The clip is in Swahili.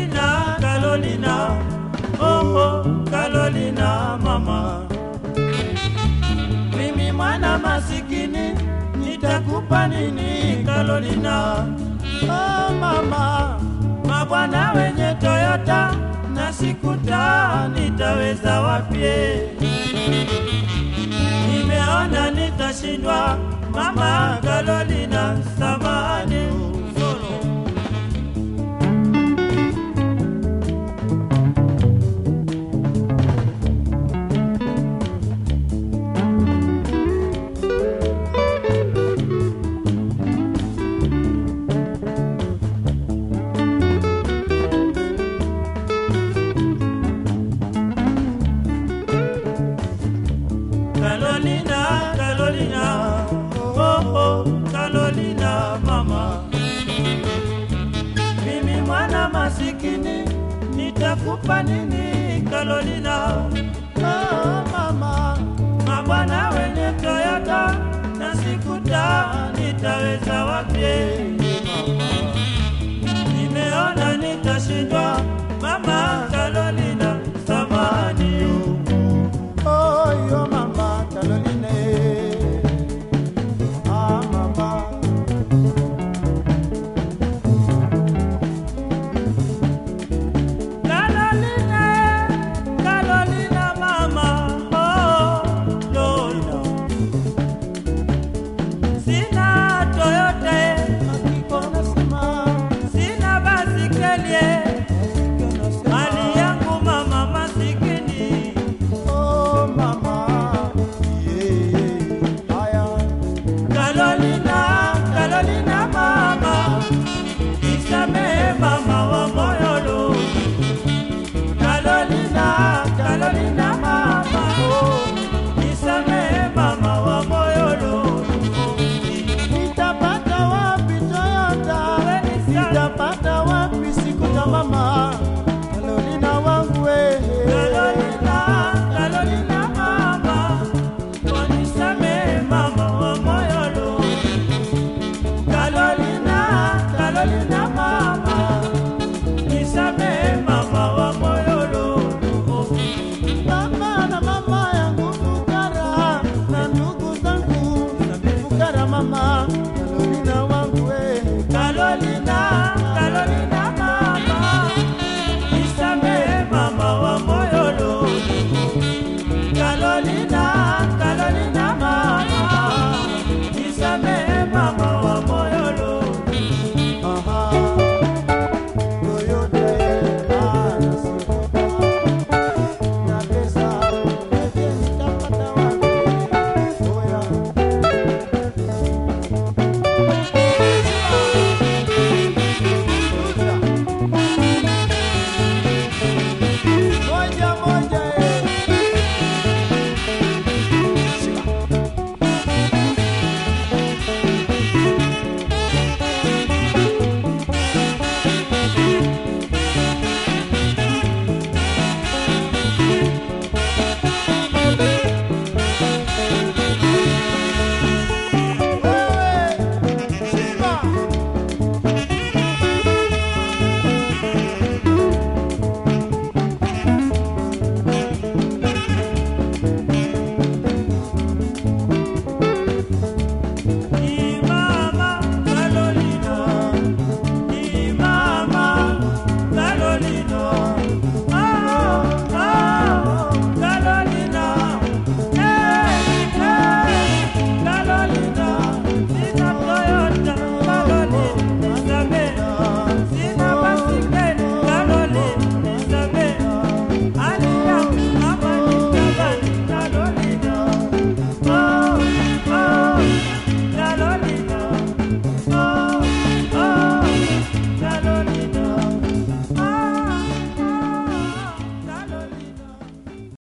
Carolina, Carolina, oh, oh, Carolina mama, mimi mwana masikini nitakupa nini Carolina? Oh, mama, mabwana wenye Toyota na sikuta nitaweza wapie? Nimeona nitashindwa mama Carolina, samahani solo Carolina, Carolina, oh, oh, Carolina mama, mimi mwana masikini nitakupa nini Carolina? Oh, mama, mabwana wenye Toyota na sikuta nitaweza wapie? Mama, nimeona nita